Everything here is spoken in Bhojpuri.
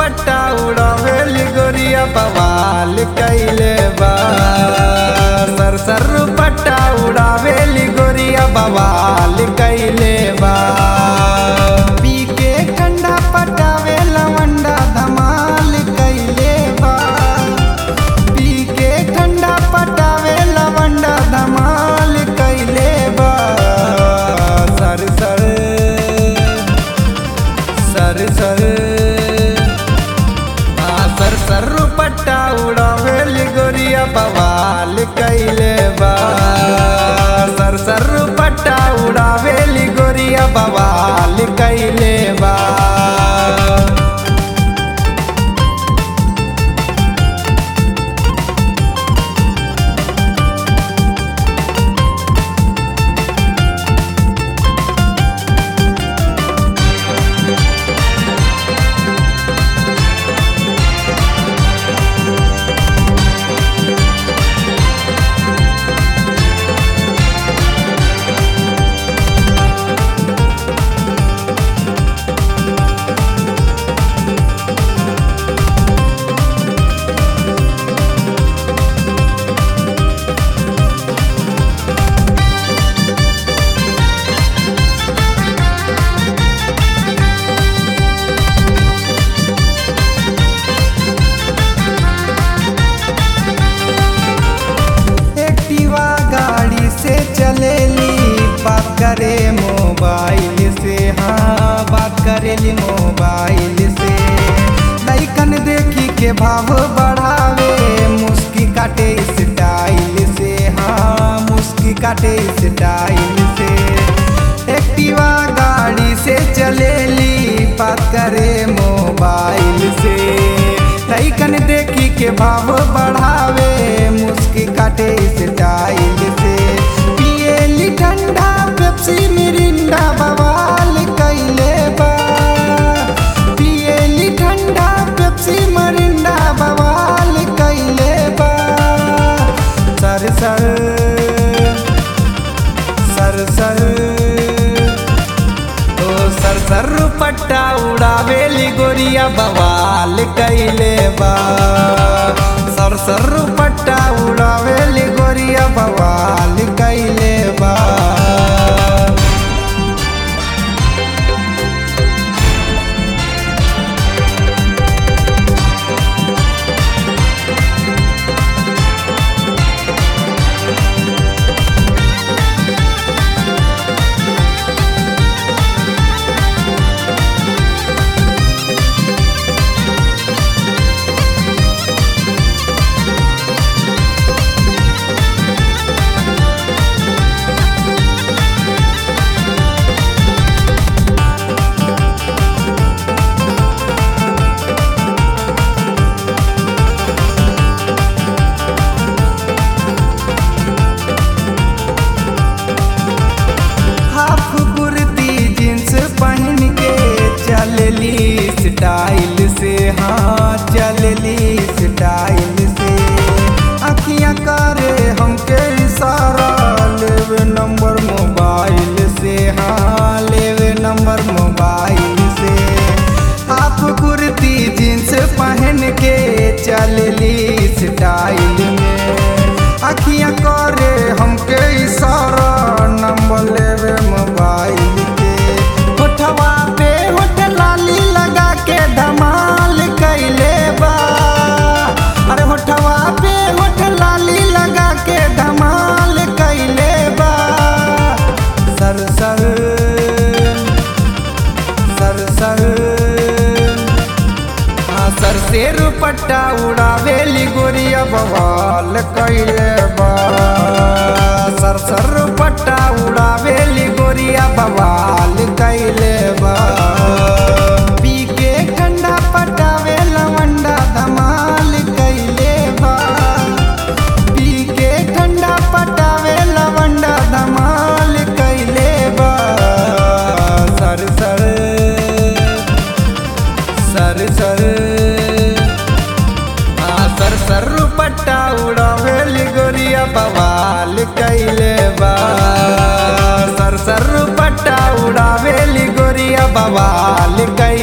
पट्टा उड़ावेली गोरिया बवाल कैले बा सर सर पट्टा उड़ावेली गोरिया बवाल कैले बा पी के ठंडा पटावे लवंडा धमाल कैले बा पी के ठंडा पटावे लवंडा धमाल कैले बा सर सर सर सर आ सर सर पट्टा उड़ावेली गोरिया बवाल कैले बा सर सर पट्टा उड़ावेली गोरिया बवाल कैले बा एक्टिवा गाड़ी से चलेली बात करे मोबाइल से हाँ बात करेली मोबाइल से लैकन देखी के भाव बढ़ावे मुस्की काटे स्टाइल से हाँ मुस्की काटे स्टाइल से एक्टिवा गाड़ी से चलेली बात करे मोबाइल से लैकन देखी के भाव बढ़ावे मुस्की काटे स्टाइल से पिएली ठंडा पेप्सी मिरिंडा बवाल कैले बा पिएली ठंडा पेप्सी मिरिंडा बवाल कैले बा सर सर सर सर ओ सर सर पट्टा उड़ावेली गोरिया बवाल कैले बा सर सर पट्टा उड़ावेली गोरिया बवाल कैले बा हाफ कुर्ती जींस पहन के चलली स्टाइल से हाँ चलली स्टाइल से अखियाँ करे हमके इशारा लेवे नंबर मोबाइल से हाँ लेवे नंबर मोबाइल से हाफ कुर्ती जींस पहन के चलली स्टाइल में अखियाँ करे हमके इशारा नंबर लेवे मोबाइल के होठवा पे होठ लाली लगा के धमाल कैले बा अरे होठवा पे होठ लाली लगा के धमाल कैले बा सर सर सर सर हाँ सर से रुपट्टा उड़ावेली गोरिया बवाल कैले बा सर सर रुपट्टा उड़ावेली गोरिया बवाल कैले बा पी के ठंडा पटावे लवंडा धमाल कैले बा पी के ठंडा पटावे लवंडा धमाल कैले बा सर सर सर सर आ सर सर पट्टा उड़ावेली गोरिया बवाल कैले बा सर सर पट्टा उड़ावेली गोरिया बवाल कैले